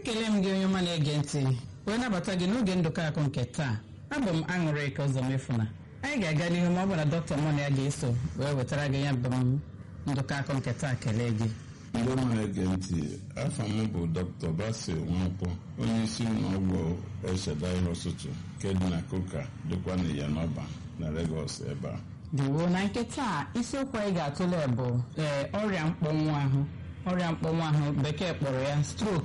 ekele m gị onye ọma na-ege ntị wee nabata gị n'oge ndụkọ akụ nke taa abụ m aṅụrị ka ụzọ mefuna anyị ga-aga n'ihu ma ọ bụ na dọkịta mụ na ya ga-eso wee wetara gị ya bụ m ndụkọ akụ nke taa kelee gị ndị ọma na-ege ntị afọ m bụ dr basil nwakwọ onye isi ụlọọgwụ eshedai hospital nke dị na koka dịkwa na yanọba na legos ebe a dịwo na nke taa isiokwu anyị ga-atụle bụ ee ọrịa mkpọnwụ ahụ ọrịa mkpọnwụ ahụ bekee kpọrọ ya strok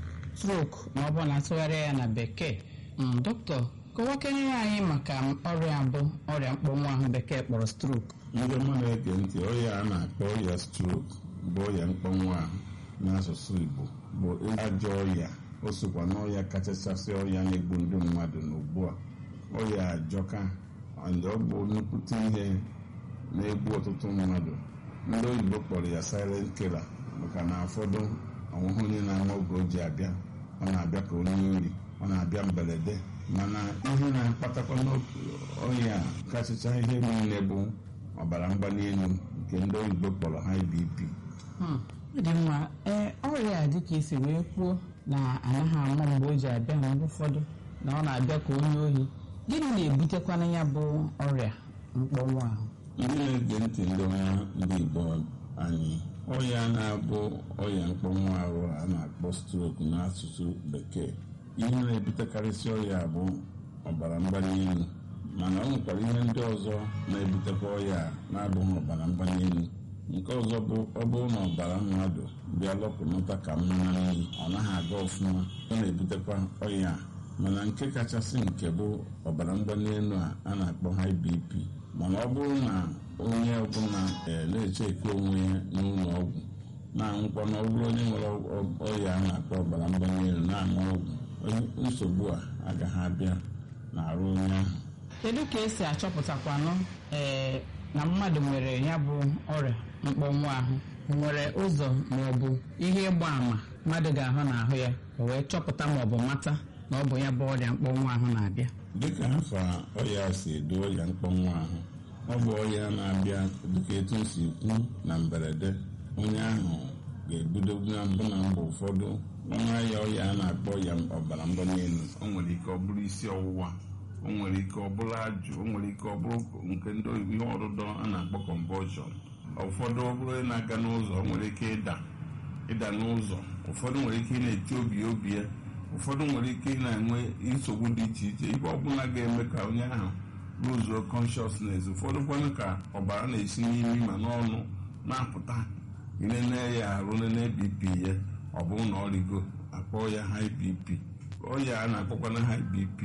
strok ma ọ bụ na atụgharịa ya na bekee Mm, dọkịta kọwakenyere anyị maka ọrịa bụ ọrịa mkpọnwụ ahụ bekee kpọrọ strok ndị ọma na-ege ntị ọya a na-akpọ ọya strok bụ ọya mkpọnwụ ahụ n'asụsụ igbo bụ ajọ ọya o sokwa n'ọya kachasị ọya na-egbu ndị mmadụ n'ugbu a ọya ajọka and ọ bụ nnukwute ihe na-egbu ọtụtụ mmadụ ndị oyibo kpọrọ ya silent killer maka na ụfọdụ ọnwụhụ onye na-ama oge o ji abịa ọ na-abịa ka onye ori ọ na-abịa mberede mana ihe na-akpatakwa n'ọya kachacha ihe niile bụ ọbara mgbali elu nke ndị oyibo kpọrọ high bp Hmm, ọ dị mma ee ọrịa a dịka isi wee kwuo na anaghị ama mgbe o ji abịa na mgbe ụfọdụ na ọ na-abịa ka onye ohi gịnị na-ebutekwana ya bụ ọrịa mkpọnwụ ahụ ndị na-ege ntị ndị ọma ndị igbo anyị ọya na-abụ ọya mkpọnwụ ahụ a na-akpọ strok n'asụsụ bekee ihe na-ebutekarịsị ọya bụ ọbara mgbali elu mana ọ nwekwara ihe ndị ọzọ na-ebutekwa ọya na-abụghị ọbara mgbali elu nke ọzọ bụ ọ bụrụ na ọbara mmadụ bịa lọpụnata ka mmanya n'iyi ọ naghị aga ọfụma ọ na-ebutekwa ọya a. mana nke kachasị nke bụ ọbara mgbali elu a a na-akpọ high bp mana ọ bụrụ na onye ọbụla ee na-echeke onwe ya n'ụlọ ọgwụ na-anwụkwa na ọ bụrụ onye nwere ọya a na-akpọ ọbara mgbali elu na-aṅụ ọgwụ onye- nsogbu a agaghị abịa n'arụ onye ahụ kedu ka esi achọpụtakwanụ ee na mmadụ nwere ya bụ ọrịa mkpọnwụ ahụ nwere ụzọ ma ọ bụ ihe ịgba àmà mmadụ ga-ahụ n'ahụ ya o wee chọpụta ma ọ bụ mata na ọ bụ ya bụ ọrịa mkpọnwụ ahụ na-abịa dịka afa ọya si edo ọya mkpọnwụ ahụ ọ bụ ọya na-abịa dịka etu o si kwu na mberede onye ahụ ga-ebido na mbụ na mgbe ụfọdụ ọnwa ya ọya a na-akpọ ya ọbara mgbali elu o nwere ike ọ bụrụ isi ọwụwa o nwere ike ọ bụrụ ajụ o nwere ike ọ bụrụ nke ndị oyibo ihe ọdụdọ a na-akpọ convulsion ụfọdụ ọ bụrụ onye na-aga n'ụzọ o nwere ike ịda ịda n'ụzọ ụfọdụ nwere ike ị na-eti obi obi ya ụfọdụ nwere ike ị na-enwe nsogbu dị iche iche ibe ọbụla ga-eme ka onye ahụ lụzuo consciousness ụfọdụ kwanụ ka ọbara na-esi n'imi ma n'ọnụ na-apụta ilele ya arụ lele bp ya ọ bụrụ na ọ rigo akpọ ya high bp ọya a na-akpọkwana high bp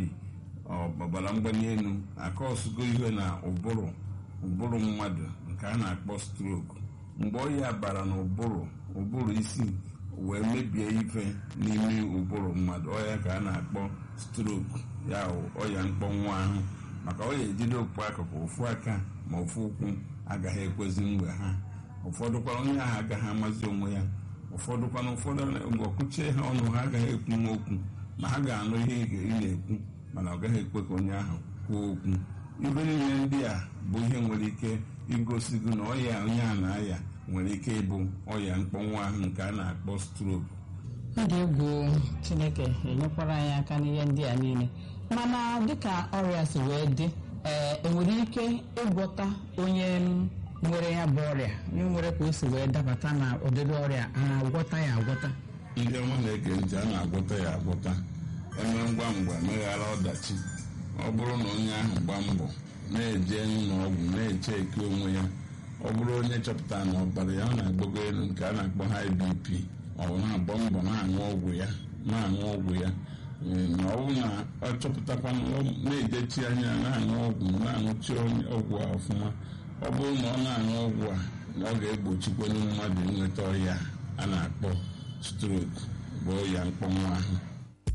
ọbara mgbali elu akọsụgo ihe na ụbụrụ ụbụrụ mmadụ nke a na-akpọ strok mgbe ọya bara na ụbụrụ ụbụrụ isi wee mebie ife n'ime ụbụrụ mmadụ ọya ka a na-akpọ strok ya bụ ọya mkpọnwụ ahụ maka ọ ya ejide ofu akụkụ ofu aka ma ofu ụkwụ agaghị ekwezi mgbe ha ụfọdụkwa onye ahụ agaghị amazi onwe ya ụfọdụkwana ụfọdụ mgbe ọkụchie ha ọnụ ha agaghị ekwu nwa okwu ma ha ga-anụ ihe ị ga- ị na-ekwu mana ọ gaghị ekwe ka onye ahụ kwuo okwu ibe niile ndị a bụ ihe nwere ike igosi gị na ọya onye a na-aya nwere ike ịbụ ọya mkpọnwụ ahụ nke a na-akpọ strok ọ dị egwu chineke enyekwara anyị aka n'ihe ndị a niile mana dịka ọrịa si wee dị ee enwere ike ịgwọta onye m nwere ya bụ ọrịa onye nwere ka o si wee dabata na ụdịrị ọrịa a na-agwọta ya agwọta ndị ọma na-ege ntị a na-agwọta ya agwọta eme ngwa ngwa meghara ọdachi ọ bụrụ na onye ahụ gba mbọ na-eje n'ụlọ ọgwụ na-eche eke onwe ya ọ bụrụ onye chọpụtara na ọbara ya ọ na-agbago elu nke a na-akpọ high bp ọ bụ na-agba mbọ na-aṅụ ọgwụ ya na-aṅụ ọgwụ ya ee, na ọ bụrụ na ọ chọpụtakwa na ọ na-edechi anya na-aṅụ ọgwụ na-aṅụchi onye- ọgwụ a ọfụma ọ bụrụ na ọ na-aṅụ ọgwụ a na ọ ga-egbochikwanye mmadụ inweta ọrịa a na-akpọ strok bụ ọrịa mkpọnwụ ahụ